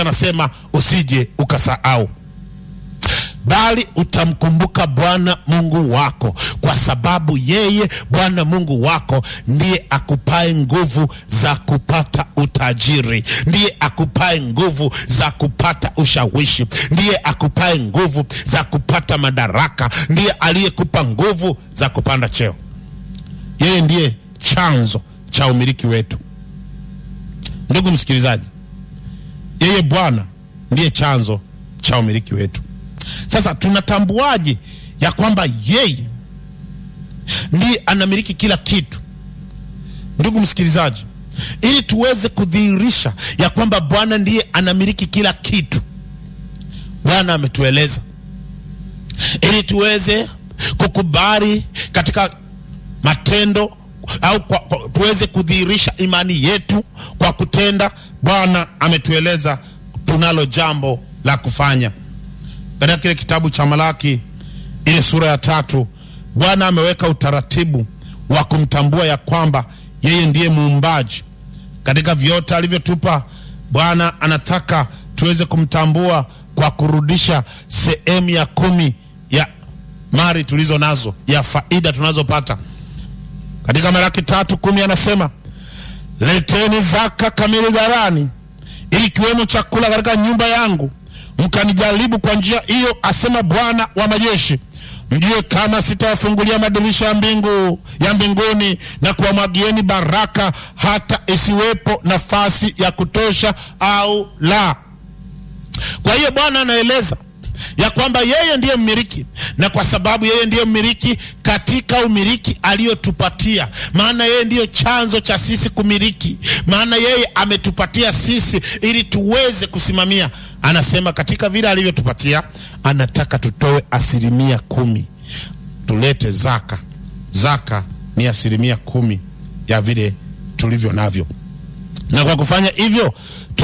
anasema usije ukasahau bali utamkumbuka Bwana Mungu wako, kwa sababu yeye Bwana Mungu wako ndiye akupae nguvu za kupata utajiri, ndiye akupae nguvu za kupata ushawishi, ndiye akupae nguvu za kupata madaraka, ndiye aliyekupa nguvu za kupanda cheo. Yeye ndiye chanzo cha umiliki wetu. Ndugu msikilizaji, yeye Bwana ndiye chanzo cha umiliki wetu. Sasa tunatambuaje ya kwamba yeye ndiye anamiliki kila kitu? Ndugu msikilizaji, ili tuweze kudhihirisha ya kwamba Bwana ndiye anamiliki kila kitu, Bwana ametueleza ili tuweze kukubali katika matendo au kwa, kwa, tuweze kudhihirisha imani yetu kwa kutenda. Bwana ametueleza tunalo jambo la kufanya katika kile kitabu cha Malaki ile sura ya tatu, Bwana ameweka utaratibu wa kumtambua ya kwamba yeye ndiye muumbaji. Katika vyote alivyotupa, Bwana anataka tuweze kumtambua kwa kurudisha sehemu ya kumi ya mali tulizo nazo, ya faida tunazopata. Katika Malaki tatu kumi anasema leteni zaka kamili ghalani, ili kiwemo chakula katika nyumba yangu mkanijaribu kwa njia hiyo, asema Bwana wa majeshi, mjue kama sitawafungulia madirisha ya mbingu ya mbinguni na kuwamwagieni baraka hata isiwepo nafasi ya kutosha au la. Kwa hiyo Bwana anaeleza ya kwamba yeye ndiye mmiliki, na kwa sababu yeye ndiye mmiliki katika umiliki aliyotupatia, maana yeye ndiyo chanzo cha sisi kumiliki, maana yeye ametupatia sisi ili tuweze kusimamia. Anasema katika vile alivyotupatia, anataka tutoe asilimia kumi, tulete zaka. Zaka ni asilimia kumi ya vile tulivyo navyo, na kwa kufanya hivyo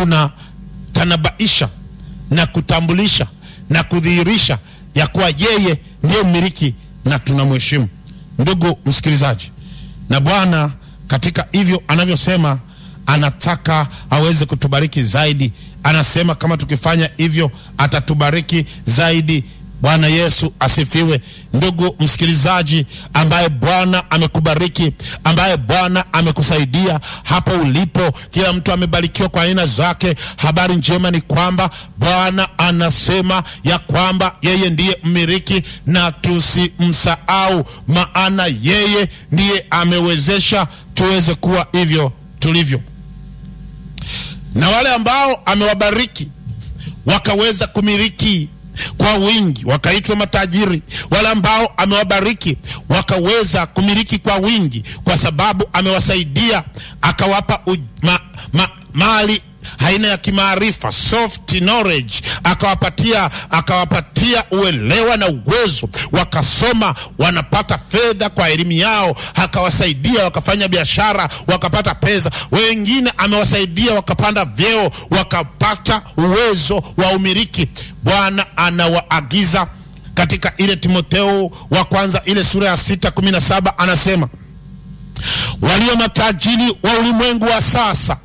tunatanabaisha na kutambulisha na kudhihirisha ya kuwa yeye ndiye mmiliki na tunamheshimu. Ndugu msikilizaji, na Bwana katika hivyo anavyosema, anataka aweze kutubariki zaidi. Anasema kama tukifanya hivyo atatubariki zaidi. Bwana Yesu asifiwe. Ndugu msikilizaji, ambaye Bwana amekubariki, ambaye Bwana amekusaidia hapo ulipo, kila mtu amebarikiwa kwa aina zake. Habari njema ni kwamba Bwana anasema ya kwamba yeye ndiye mmiliki na tusimsahau, maana yeye ndiye amewezesha tuweze kuwa hivyo tulivyo, na wale ambao amewabariki wakaweza kumiliki kwa wingi wakaitwa matajiri. Wale ambao amewabariki wakaweza kumiliki kwa wingi, kwa sababu amewasaidia akawapa uj, ma, ma, mali aina ya kimaarifa soft knowledge, akawapatia akawapatia uelewa na uwezo, wakasoma wanapata fedha kwa elimu yao, akawasaidia wakafanya biashara wakapata pesa. Wengine amewasaidia wakapanda vyeo wakapata uwezo wa umiliki. Bwana anawaagiza katika ile Timotheo wa kwanza ile sura ya sita kumi na saba anasema walio matajiri wa ulimwengu wa sasa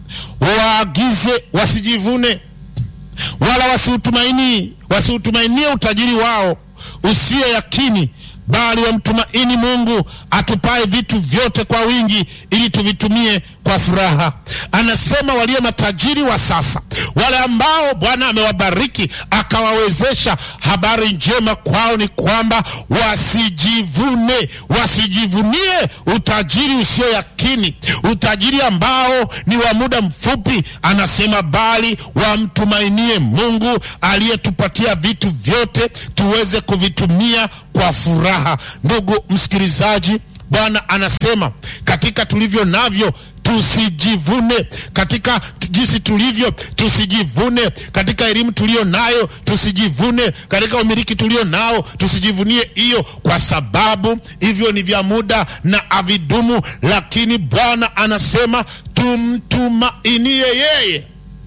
waagize wasijivune wala wasiutumaini wasiutumainie utajiri wao usio yakini, bali wamtumaini Mungu atupae vitu vyote kwa wingi, ili tuvitumie kwa furaha. Anasema walio matajiri wa sasa, wale ambao Bwana amewabariki akawawezesha. Habari njema kwao ni kwamba wasijivune, wasijivunie utajiri usio yakini, utajiri ambao ni wa muda mfupi. Anasema bali wamtumainie Mungu aliyetupatia vitu vyote tuweze kuvitumia kwa furaha. Ndugu msikilizaji, Bwana anasema katika tulivyo navyo tusijivune, katika jinsi tulivyo tusijivune, katika elimu tulio nayo tusijivune, katika umiliki tulio nao tusijivunie hiyo, kwa sababu hivyo ni vya muda na avidumu. Lakini Bwana anasema tumtumainie yeye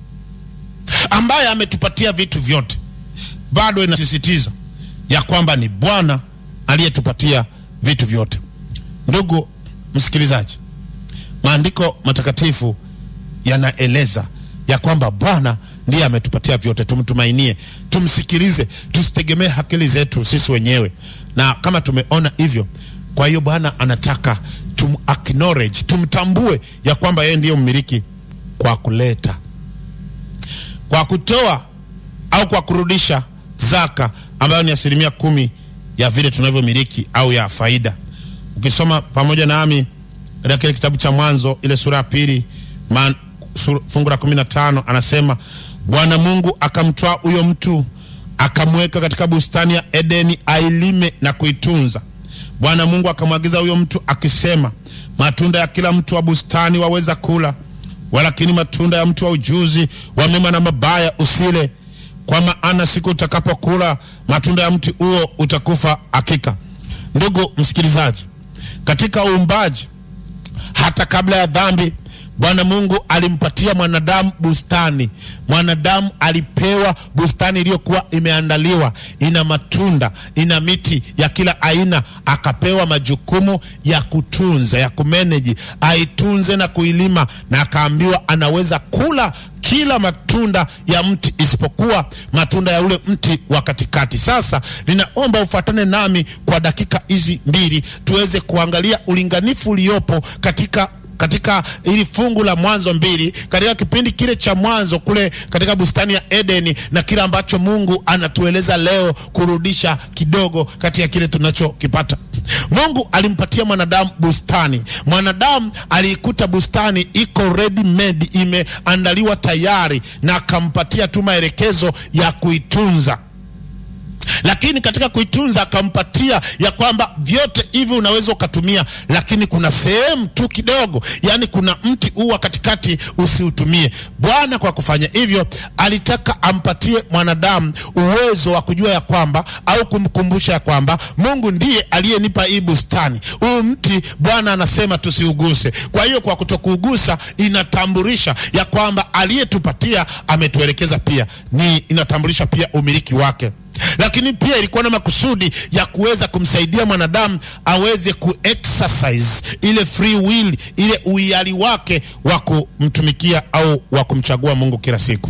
ambaye ametupatia vitu vyote. Bado inasisitiza ya kwamba ni Bwana aliyetupatia vitu vyote. Ndugu msikilizaji, maandiko matakatifu yanaeleza ya kwamba Bwana ndiye ametupatia vyote, tumtumainie, tumsikilize, tusitegemee akili zetu sisi wenyewe. Na kama tumeona hivyo, kwa hiyo Bwana anataka tum acknowledge, tumtambue ya kwamba yeye ndiye mmiliki kwa kuleta, kwa kutoa au kwa kurudisha zaka ambayo ni asilimia kumi ya vile tunavyomiliki au ya faida. Ukisoma pamoja nami katika kile kitabu cha Mwanzo ile sura ya pili fungu la kumi na tano anasema Bwana Mungu akamtwaa huyo mtu akamweka katika bustani ya Edeni ailime na kuitunza. Bwana Mungu akamwagiza huyo mtu akisema, matunda ya kila mtu wa bustani waweza kula, walakini matunda ya mtu wa ujuzi wa mema na mabaya usile, kwa maana siku utakapokula matunda ya mti huo utakufa hakika. Ndugu msikilizaji, katika uumbaji hata kabla ya dhambi Bwana Mungu alimpatia mwanadamu bustani. Mwanadamu alipewa bustani iliyokuwa imeandaliwa, ina matunda, ina miti ya kila aina, akapewa majukumu ya kutunza, ya kumeneji, aitunze na kuilima, na akaambiwa anaweza kula kila matunda ya mti isipokuwa matunda ya ule mti wa katikati. Sasa ninaomba ufuatane nami kwa dakika hizi mbili tuweze kuangalia ulinganifu uliopo katika katika ili fungu la Mwanzo mbili katika kipindi kile cha mwanzo kule katika bustani ya Edeni na kile ambacho Mungu anatueleza leo kurudisha kidogo kati ya kile tunachokipata. Mungu alimpatia mwanadamu bustani. Mwanadamu aliikuta bustani iko ready made, imeandaliwa tayari, na akampatia tu maelekezo ya kuitunza lakini katika kuitunza akampatia ya kwamba vyote hivi unaweza ukatumia, lakini kuna sehemu tu kidogo, yaani kuna mti huu wa katikati usiutumie. Bwana kwa kufanya hivyo alitaka ampatie mwanadamu uwezo wa kujua ya kwamba au kumkumbusha ya kwamba Mungu ndiye aliyenipa hii bustani. Huu mti Bwana anasema tusiuguse. Kwa hiyo kwa kutokuugusa inatambulisha ya kwamba aliyetupatia ametuelekeza, pia ni inatambulisha pia umiliki wake lakini pia ilikuwa na makusudi ya kuweza kumsaidia mwanadamu aweze kuexercise ile free will, ile uhiari wake wa kumtumikia au wa kumchagua Mungu kila siku.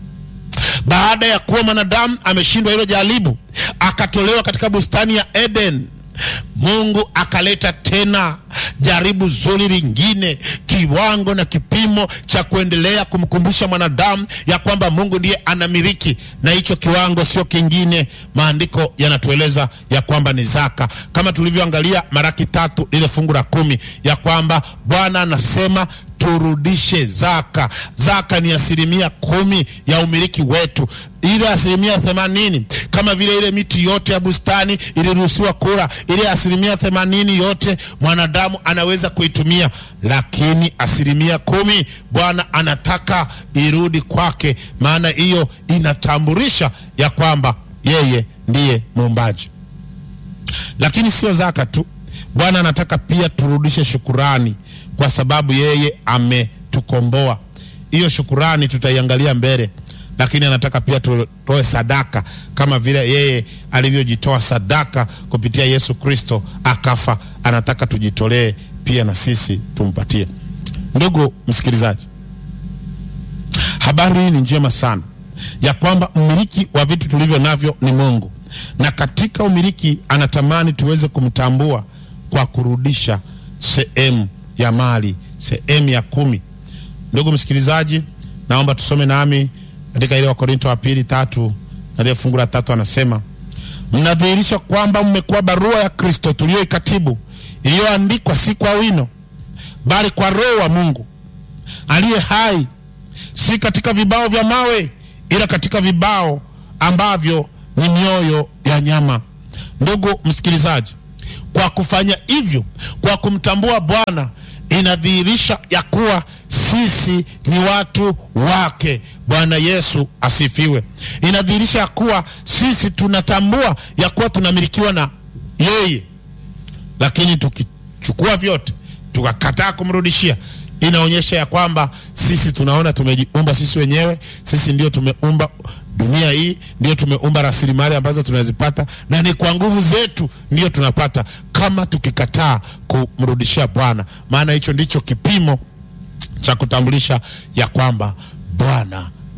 Baada ya kuwa mwanadamu ameshindwa hilo jaribu, akatolewa katika bustani ya Eden, Mungu akaleta tena jaribu zuri lingine, kiwango na kipimo cha kuendelea kumkumbusha mwanadamu ya kwamba Mungu ndiye anamiliki, na hicho kiwango sio kingine. Maandiko yanatueleza ya kwamba ni zaka, kama tulivyoangalia Maraki tatu lile fungu la kumi, ya kwamba Bwana anasema turudishe zaka. Zaka ni asilimia kumi ya umiliki wetu. Ile asilimia themanini kama vile ile miti yote ya bustani iliruhusiwa kula, ile asilimia themanini yote mwanadamu anaweza kuitumia, lakini asilimia kumi Bwana anataka irudi kwake, maana hiyo inatambulisha ya kwamba yeye ndiye muumbaji. Lakini sio zaka tu, Bwana anataka pia turudishe shukurani kwa sababu yeye ametukomboa. Hiyo shukurani tutaiangalia mbele, lakini anataka pia tutoe sadaka kama vile yeye alivyojitoa sadaka kupitia Yesu Kristo akafa. Anataka tujitolee pia na sisi tumpatie. Ndugu msikilizaji, habari hii ni njema sana ya kwamba mmiliki wa vitu tulivyo navyo ni Mungu, na katika umiliki anatamani tuweze kumtambua kwa kurudisha sehemu ya mali sehemu ya kumi. Ndugu msikilizaji, naomba tusome nami katika ile Wakorinto wa pili tatu na ile fungu la tatu, anasema mnadhihirisha kwamba mmekuwa barua ya Kristo tuliyoikatibu, iliyoandikwa si kwa wino, bali kwa Roho wa Mungu aliye hai, si katika vibao vya mawe, ila katika vibao ambavyo ni mioyo ya nyama. Ndugu msikilizaji, kwa kufanya hivyo, kwa kumtambua Bwana inadhihirisha ya kuwa sisi ni watu wake. Bwana Yesu asifiwe. Inadhihirisha ya kuwa sisi tunatambua ya kuwa tunamilikiwa na yeye, lakini tukichukua vyote tukakataa kumrudishia, inaonyesha ya kwamba sisi tunaona tumejiumba sisi wenyewe, sisi ndio tumeumba dunia hii, ndio tumeumba rasilimali ambazo tunazipata, na ni kwa nguvu zetu ndio tunapata, kama tukikataa kumrudishia Bwana. Maana hicho ndicho kipimo cha kutambulisha ya kwamba Bwana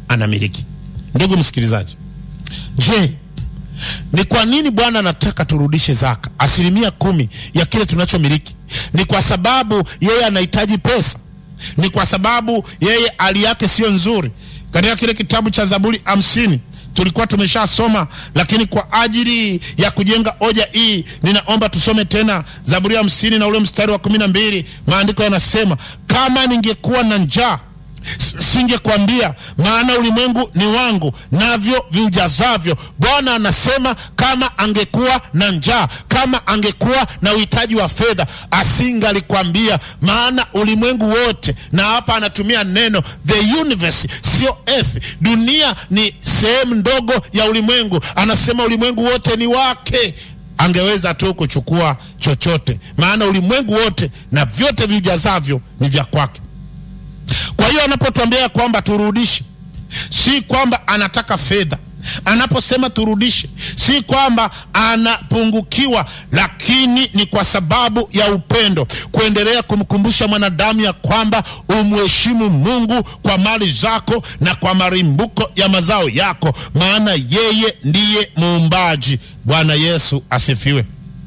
anamiliki. Ndugu msikilizaji, je, ni kwa nini Bwana anataka turudishe zaka asilimia kumi ya kile tunachomiliki? Ni kwa sababu yeye anahitaji pesa? Ni kwa sababu yeye hali yake siyo nzuri? Katika kile kitabu cha Zaburi hamsini tulikuwa tumeshasoma, lakini kwa ajili ya kujenga hoja hii ninaomba tusome tena Zaburi hamsini na ule mstari wa kumi na mbili. Maandiko yanasema kama ningekuwa na njaa singekwambia, maana ulimwengu ni wangu navyo viujazavyo. Bwana anasema kama angekuwa na njaa, kama angekuwa na uhitaji wa fedha, asingalikwambia, maana ulimwengu wote, na hapa anatumia neno the universe, sio earth. Dunia ni sehemu ndogo ya ulimwengu, anasema ulimwengu wote ni wake angeweza tu kuchukua chochote, maana ulimwengu wote na vyote viujazavyo ni vya kwake. Kwa hiyo anapotuambia kwamba turudishe, si kwamba anataka fedha. Anaposema turudishe, si kwamba anapungukiwa, lakini ni kwa sababu ya upendo, kuendelea kumkumbusha mwanadamu ya kwamba umheshimu Mungu kwa mali zako na kwa marimbuko ya mazao yako, maana yeye ndiye muumbaji. Bwana Yesu asifiwe.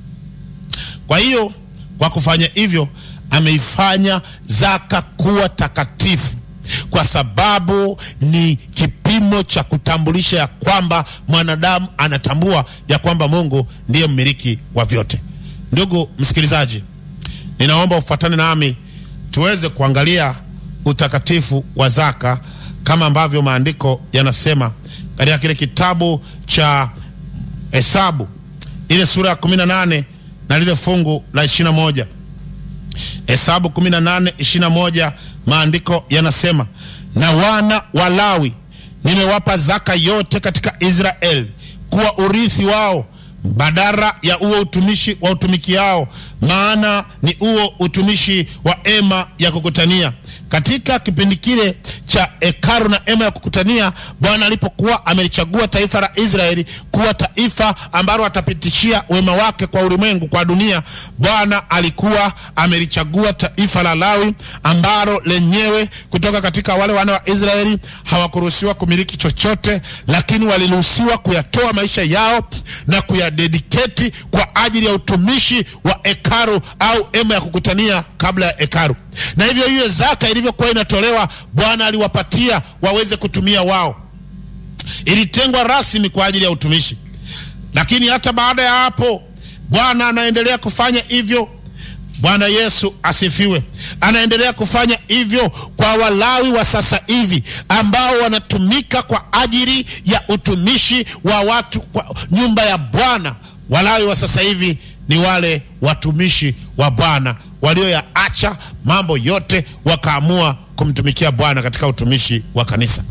Kwa hiyo kwa kufanya hivyo ameifanya zaka kuwa takatifu kwa sababu ni kipimo cha kutambulisha ya kwamba mwanadamu anatambua ya kwamba Mungu ndiye mmiliki wa vyote. Ndugu msikilizaji, ninaomba ufuatane nami tuweze kuangalia utakatifu wa zaka kama ambavyo maandiko yanasema katika kile kitabu cha Hesabu ile sura ya 18 na lile fungu la 21. Hesabu 18 21, maandiko yanasema, na wana wa Lawi nimewapa zaka yote katika Israeli kuwa urithi wao badara ya huo utumishi wa utumikiao, maana ni huo utumishi wa hema ya kukutania. Katika kipindi kile cha hekalu na hema ya kukutania, Bwana alipokuwa amelichagua taifa la Israeli kuwa taifa ambalo atapitishia wema wake kwa ulimwengu, kwa dunia, Bwana alikuwa amelichagua taifa la Lawi ambalo lenyewe kutoka katika wale wana wa Israeli hawakuruhusiwa kumiliki chochote, lakini waliruhusiwa kuyatoa maisha yao na kuyadediketi kwa ajili ya utumishi wa hekalu au hema ya kukutania kabla ya hekalu. Na hivyo hiyo zaka ilivyokuwa inatolewa, Bwana aliwapatia waweze kutumia wao, ilitengwa rasmi kwa ajili ya utumishi. Lakini hata baada ya hapo, Bwana anaendelea kufanya hivyo. Bwana Yesu asifiwe. Anaendelea kufanya hivyo kwa Walawi wa sasa hivi ambao wanatumika kwa ajili ya utumishi wa watu kwa nyumba ya Bwana. Walawi wa sasa hivi ni wale watumishi wa Bwana walioyaacha mambo yote wakaamua kumtumikia Bwana katika utumishi wa kanisa.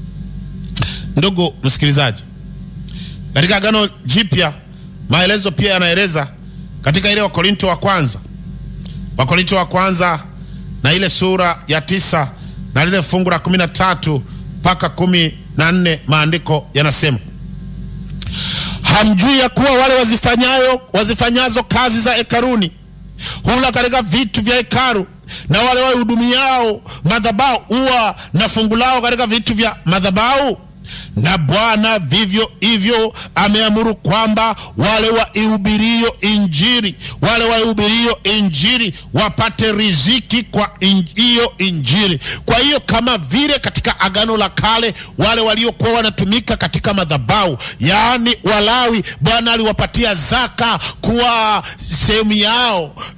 Ndugu msikilizaji, katika Agano Jipya maelezo pia yanaeleza katika ile Wakorinto wa kwanza Wakorinto wa kwanza na ile sura ya tisa na lile fungu la kumi na tatu mpaka kumi na nne maandiko yanasema hamjui ya kuwa wale wazifanyayo wazifanyazo kazi za hekaruni hula katika vitu vya hekaru, na wale wahudumiao madhabahu huwa na fungu lao katika vitu vya madhabahu? Na Bwana vivyo hivyo ameamuru kwamba wale waihubirio Injili, wale waihubirio Injili wapate riziki kwa hiyo Injili. Kwa hiyo kama vile katika Agano la Kale wale waliokuwa wanatumika katika madhabahu, yaani Walawi, Bwana aliwapatia zaka kuwa sehemu yao